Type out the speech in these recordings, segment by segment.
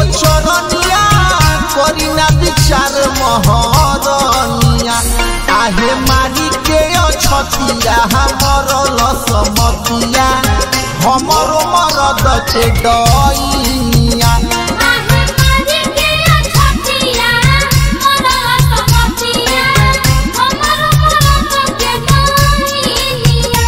बचरनिया करी ना विचार महरनिया आहे मारी के अछतिया हमर लसमतिया हमर मरद के डइया आहे मारी के छतिया मोरा समतिया हमर मरद के गइलिया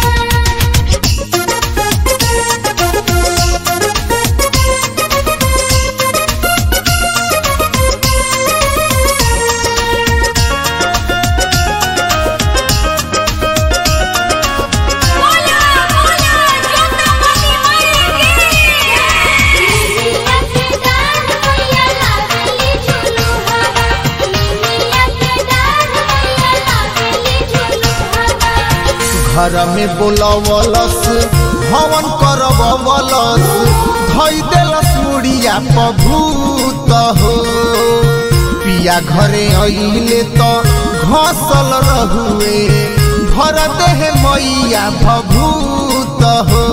बोला बोला जोतापति माई की लिलिया के डाल मैया लावेली झुलुहावा लिलिया के डाल मैया लावेली झुलुहावा घर में बोलवलस हवन करवलस धई देलस मुड़िया पभूत हो पिया घरे अइले तो घसल रहुए भर देह मैया भभूत हो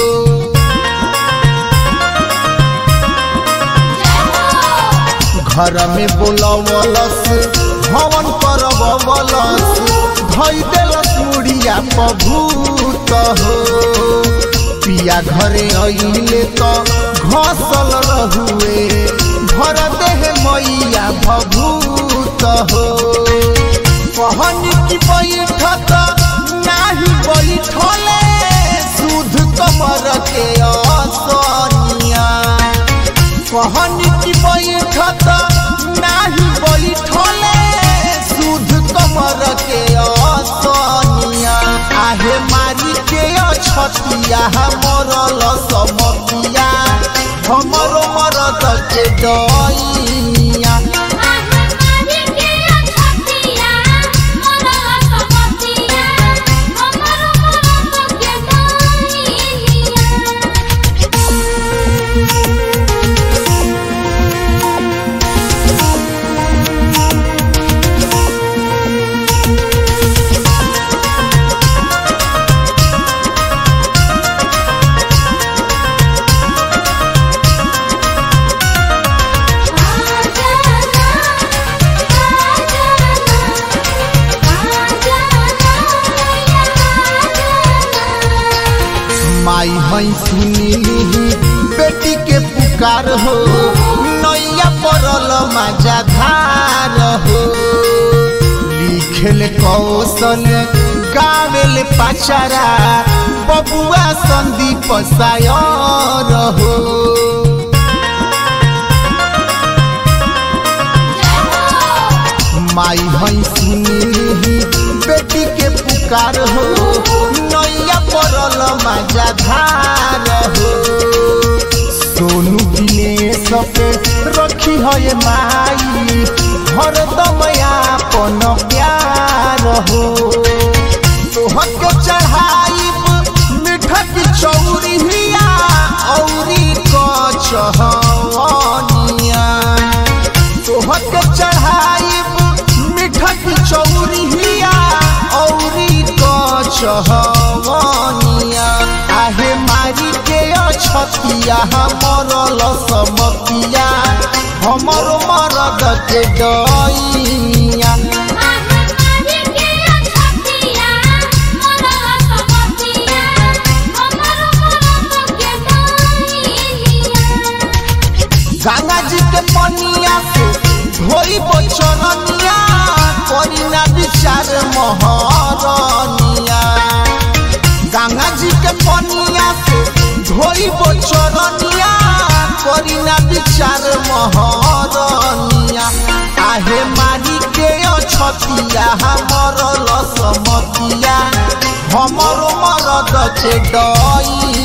घर में बोलवलस हवन करवलस धई देलस मुड़िया पभूत हो पिया घरे अइले तो घसल रहुए भर देह मैया भभूत हो कहनी की बैठत नाही बैठले सुध कमर के असनिया कहनी की बैठत नाही बैठले सुध कमर के असनिया आहे मारी के अछतिया हमर लसमतिया हमर मरद के डइया आहे मारी के छतिया मोरा समतिया हमर मरद के गइलिया माई हई सुनी बेटी के पुकार हो नैया पड़ल माजा धार हो लिखेल कौशल गावेल पाचारा बबुआ संदीप सायर हो माई हई सुनी बेटी के पुकार हो नैया पड़ल माजा धार हो सोनू दिनेश पे रखी है माई हरदम आपन प्यार हो तोहके चढ़ाई मीठा की चौरिया औरी कचहनिया तोहके चढ़ाई मीठा की चौरिया औरी कचहनिया आहे मारी के अछतिया हमर लसमतिया हमर मरद के डइया गंगा जी के पनिया से धोई बचरनिया करी ना विचार महरनिया गंगा जी के पनिया से धोई बचरनिया करी ना विचार महरनिया आहे मारी के अछतिया हमर लसमतिया हमर मरद के डई